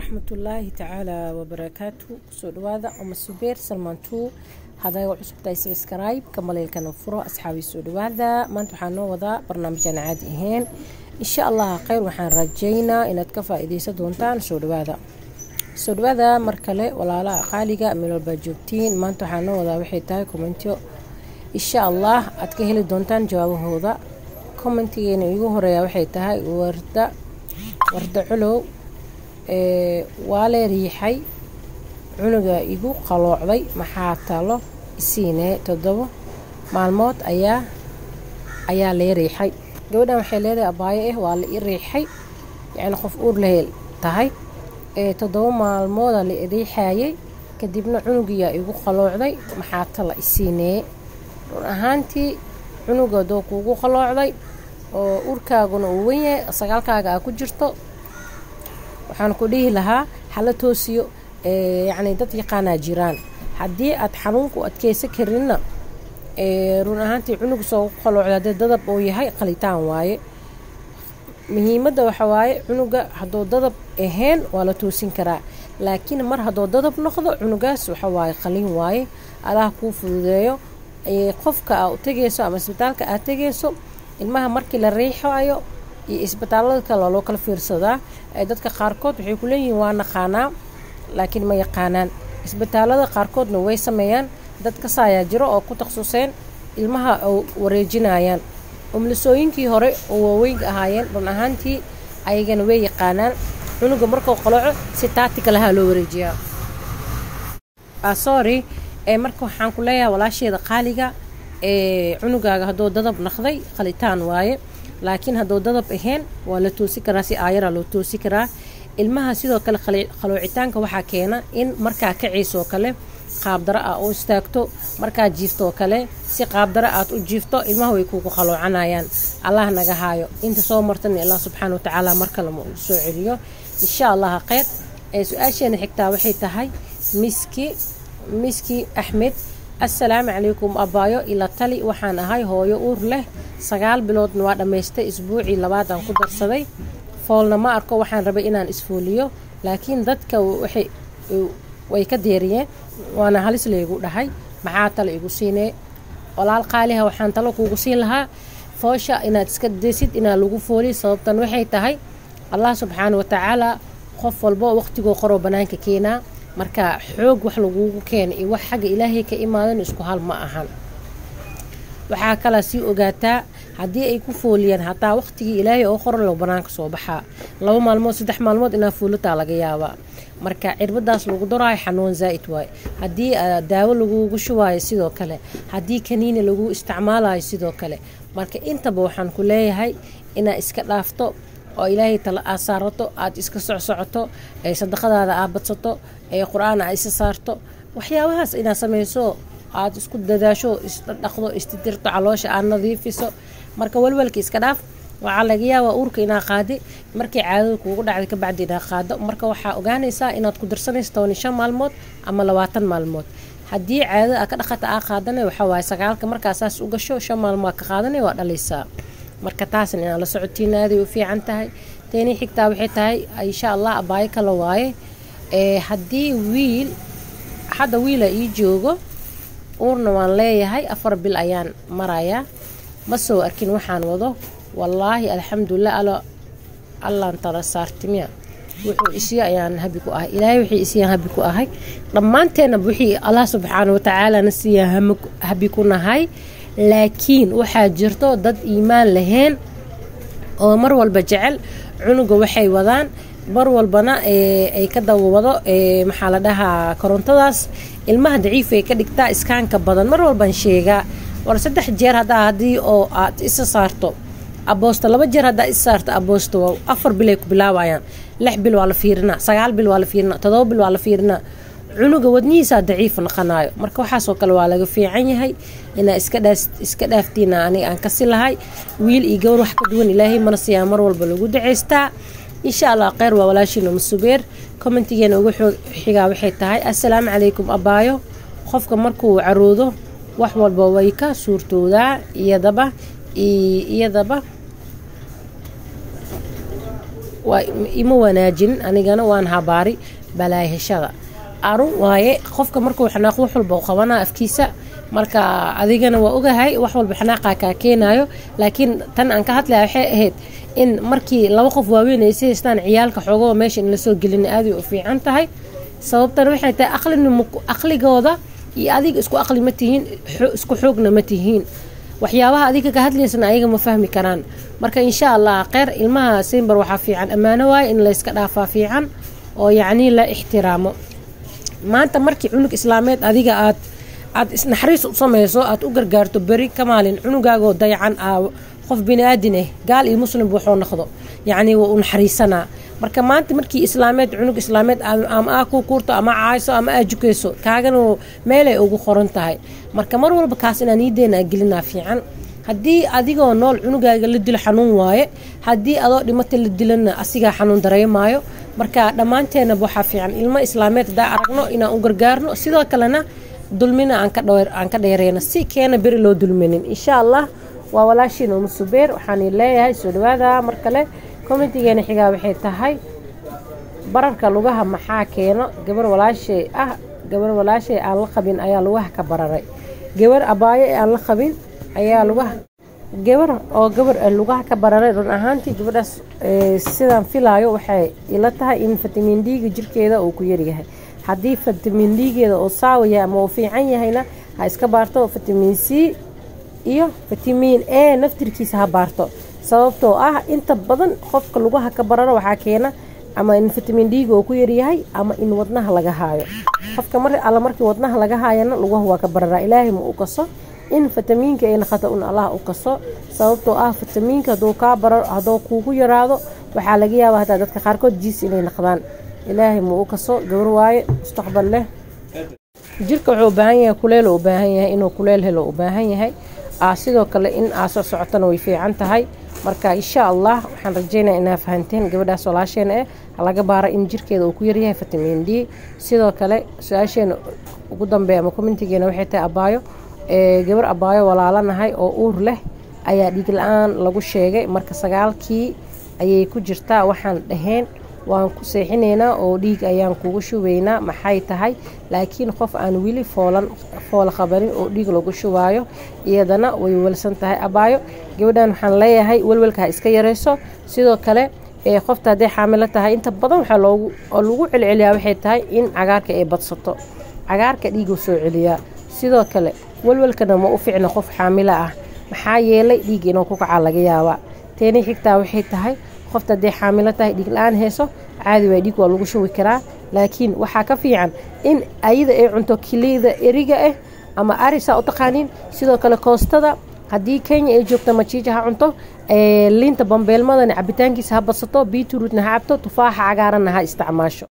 waraxmatullaahi tacaala wabarakaatu kusoo dhawaada uma subeer salmaantuu hadaaga cusubtahay sabskrayb kamaleelkana furo asxaabii soo dhawaada maanta waxaa noo wadaa barnaamijaan caadi ahayn insha allah kheyr waxaan rajaynaa inaad ka faa-ideysan doontaan soo dhawaada soo dhawaada mar kale walaalaha qaaliga meel walbaa joogtiin maanta waxaa noo wadaa waxay tahay kommentyo insha allah aad ka heli doontaan jawaabahooda commentigeena igu horeeya waxay tahay warda warda culow waa lee riixay cunuga igu qaloocday maxaa talo isiinee toddobo maalmood ayaa ayaa lee riixay gabadhan waxay leedahay abaayo ah waa la i riixay yacni qof uur lahel tahay toddobo maalmooda la riixayay kadibna cunugiyaa igu qaloocday maxaa tala isiinee run ahaantii cunuga doo kuugu qaloocday oo urkaaguna uu wenyahay sagaalkaaga aa ku jirto waxaan ku dhihi lahaa hala toosiyo yacni dad yaqaanaa jiraan haddii aad xanuunku adkeysan karinna run ahaantii cunug soo qaloocda haddee dadab uu yahay qalitaan waaye muhiimadda waxa waaye cunuga hadduu dadab ahayn waa la toosin karaa laakiin mar hadduu dadab noqdo cunugaas waxa waaye qalin waaye allaha kuu fududeeyo qofka aa u tegayso ama isbitaalka aad tegayso ilmaha markii la riixayo iyo isbitaalada kale waa loo kala fiirsadaa dadka qaarkood waxay ku leeyihiin waa naqaanaa laakiin ma yaqaanaan isbitaalada qaarkoodna way sameeyaan dad kasaayaa jiro oo ku takhasuseen ilmaha wareejinayaan umlisooyinkii hore oo waaweynka ahaayeen run ahaantii ayagana way yaqaanaan cunuga markuu qaloco si taatika lahaa loo wareejiyaa sorry marka waxaan ku leeyahay walaasheeda qaaliga cunugaaga hadduu dadab naqday qalitaan waaye laakiin hadduu dadab ahayn waa la toosi karaa si aayaraa loo toosi karaa ilmaha sidoo kale qaloocitaanka waxaa keena in markaa kaciisoo kale qaabdaro ah u istaagto markaa jiiftoo kale si qaabdaro aad u jiifto ilmaha way kuugu qaloocanayaan allah naga haayo inta soo martana allah subxaana watacaala mar kale ma uu soo celiyo insha allaha kheyr su-aasheena xigtaa waxay tahay miski miski axmed assalaamu calaykum abaayo ila tali waxaan ahay hooyo uur leh sagaal biloodna waa dhammaystay isbuucii labaadaan ku darsaday foolna ma arko waxaan rabay inaan isfooliyo laakiin dadka waxay way ka deeriyeen waana halis laygu dhahay maxaa talo igu siinee walaal qaaliha waxaan talo kuugu siin lahaa foosha inaad iska desid inaa lagu fooliy sababtan waxay tahay allah subxaana watacaala qof walbo waqtigoo qoroo bannaanka keenaa marka xoog wax laguugu keena iyo wax xagga ilaahay ka imaadan isku hal ma ahan waxaa kalaa sii ogaataa haddii ay ku fooliyaan hataa waqtigii ilaahay oo qoran lo banaanka soo baxaa laba maalmood saddex maalmood inaa foolataa laga yaabaa marka cirbadaas lagu daraayo xanuun zaa'id waaye haddii daawo lagugu shubaayo sidoo kale haddii kaniini lagu isticmaalayo sidoo kale marka intaba waxaan ku leeyahay inaa iska dhaafto oo ilaahay tala aad saarato aad iska socsocoto sadaqadaada aad badsato qur-aan aad isa saarto waxyaabahaas inaad samayso aad isku dadaasho isdhaqdo istidirto caloosha aad nadiifiso marka walwalka iska dhaaf waxaa laga yaabaa uurka inaa qaadi markay caadada kuugu dhacday kabacdi inaa qaado marka waxaa ogaanaysaa inaad ku darsanayso toban shan maalmood ama labaatan maalmood haddii caadada aa ka dhaqata aa qaadanay waxaa waaye sagaalka markaa saas u gasho shan maalmood ka qaadanay waa dhalaysaa marka taasna inaan la socotiin aaday u fiican tahay teenii xigtaa waxay tahay insha allah abaayo kale waaye haddii wiil hadda wiila ii joogo uurna waan leeyahay afar bil ayaan marayaa ma soo arkin waxaan wado wallaahi alxamdulilah alo allaan tala saartimiya wuxuu isiyo ayaan habi ku ahay ilaahay wixii isiyaan habi ku ahay dhammaanteennaba wixii allah subxaana watacaalana siiyaan habi ku nahay laakiin waxaa jirto dad iimaan lahayn oo mar walba jecel cunuga waxay wadaan mar walbana ay ka dawawado maxaa la dhahaa korontadaas ilmaha daciifay ka dhigtaa iskaanka badan mar walbaan sheegaa war saddex jeer haddaa haddii oo aad isa saarto aboosto laba jeer haddaa isa saarto aboosto afar bilay ku bilaabayaan lix bil waa la fiirinaa sagaal bil waa la fiirinaa todoba bil waa la fiirinaa cunuga wadnihiisaa daciif naqanayo marka waxaasoo kale waa laga fiican yahay inaa iska dhaaftiina aniga aan kasi lahay wiil iyo gawar wax ka duwan ilaahay mana siyaa mar walba lagu dacaystaa insha allah kheyr waa walaashiina masubeer commentigeena ugu xigaa waxay tahay assalaamu calaykum abaayo qofka markuu caroodo wax walba way ka suurtoodaa iyadaba iyadaba waa ima wanaajin anigana waan habaari balaayheshada arun waaye qofka markuu xanaaq wax walba qabanaa afkiisa marka adigana waa ogahay wax walba xanaaqa kaa keenayo laakiin tan aan ka hadlaya waxay ahayd in markii laba qof waaweyn ay si haystaan ciyaalka xoogoo meesha in lasoo gelina aaday u fiican tahay sababtan waxay tahay aqlinimo aqligooda iyo adiga isku aqli ma tihiin isku xoogna ma tihiin waxyaabaha adiga ka hadlaysana ayaga ma fahmi karaan marka insha allah kheyr ilmaha simbar waxaa fiican ammaano waaye in layska dhaafaa fiican oo yacnii la ixtiraamo maanta markii cunug islaameed adiga aad aad isnaxariis u samayso aad u gargaarto beri ka maalin cunugaagoo dayacan aa qof bini-aadin ah gaal iyo muslim waxuu noqdo yacnii waa u naxariisanaa marka maanta markii islaameed cunug islaameed ama aa ku kuurto ama caayso ama aa jukayso kaagana meelay ugu qoran tahay marka mar walba kaas inaan niideena gelinaa fiican haddii adigoo nool cunugaaga la dilo xanuun waaye haddii adoo dhimata la dilana asigaa xanuun dareemaayo marka dhammaanteenaba waxaa fiican ilmo islaameed haddaa aragno inaan u gargaarno sidoo kalena dulmina aan ka dheereyno si keena beri loo dulminin insha allah waa walaashiin uma subeer waxaan leeyahay soo dhawaada mar kale commentigeena xigaa waxay tahay bararka lugaha maxaa keeno gabar walaashay ah gabar walaashay aan la qabin ayaa lugaha ka bararay gabar abaayo ee aan la qabin ayaa lugaha gabar oo gabar lugaha ka bararay run ahaantii gabadhaas sidaan filaayo waxay ila tahay in fitamin d-ga jirkeeda uu ku yaryahay haddii fitamin d-geeda oo saawaya ama uu fiican yahayna ha iska baarto fitamin c iyo fitamin a naftirkiisa ha baarto sababtoo ah inta badan qofka lugaha ka bararo waxaa keena ama in fitamin d-ga uu ku yaryahay ama in wadnaha laga haayo qofka mar alla markii wadnaha laga haayana lugaha waa ka bararaa ilaahay ma u kaso in fitamiinka ay naqato un allah u kaso sababtoo ah fitamiinka hadduu kaa baro hadduu kuugu yaraado waxaa laga yaabaa hataa dadka qaarkood jiis inay naqdaan ilaahay ma u kaso gabar waaye mustaqbal leh jirka wuxuu u baahan yahay kuleel u baahan yahay inuu kuleel helo u baahan yahay sidoo kale in aa soo socotana way fiican tahay marka insha allah waxaan rajeynaya inaa fahanteen gabadhaas walaasheena eh laga baara in jirkeeda uu ku yaryahay fitamin d sidoo kale su-aasheena ugu dambeeya ama commentigeena waxay tahay abaayo gabar abaayo walaalanahay oo uur leh ayaa dhiig la-aan lagu sheegay marka sagaalkii ayay ku jirtaa waxaan dhaheen waan ku seexinaynaa oo dhiig ayaan kugu shubaynaa maxay tahay laakiin qof aan weli foolan foola qabanin oo dhiig lagu shubaayo iyadana way welsan tahay abaayo gabadhan waxaan leeyahay welwelka ha iska yarayso sidoo kale qofta hadday xaamilo tahay inta badan waxaa loogu oo lagu celceliyaa waxay tahay in cagaarka ay badsato cagaarka dhiiguu soo celiyaa sidoo kale welwelkana ma u ficna qof xaamilo ah maxaa yeelay dhiig inuu ku kacaa laga yaabaa teeni xigtaa waxay tahay qofta hadday xaamilo tahay dhiig la-aan heeso caadi waa dhiig waa lagu shubi karaa laakiin waxaa ka fiican in ayada ay cunto kiliyda eriga ah ama arisa u taqaaniin sidoo kale koostada haddii kenya ay joogto majiija ha cunto liinta bambeelmadana cabitaankiisa ha badsato biiturutna ha cabto tufaaxa cagaaranna ha isticmaasho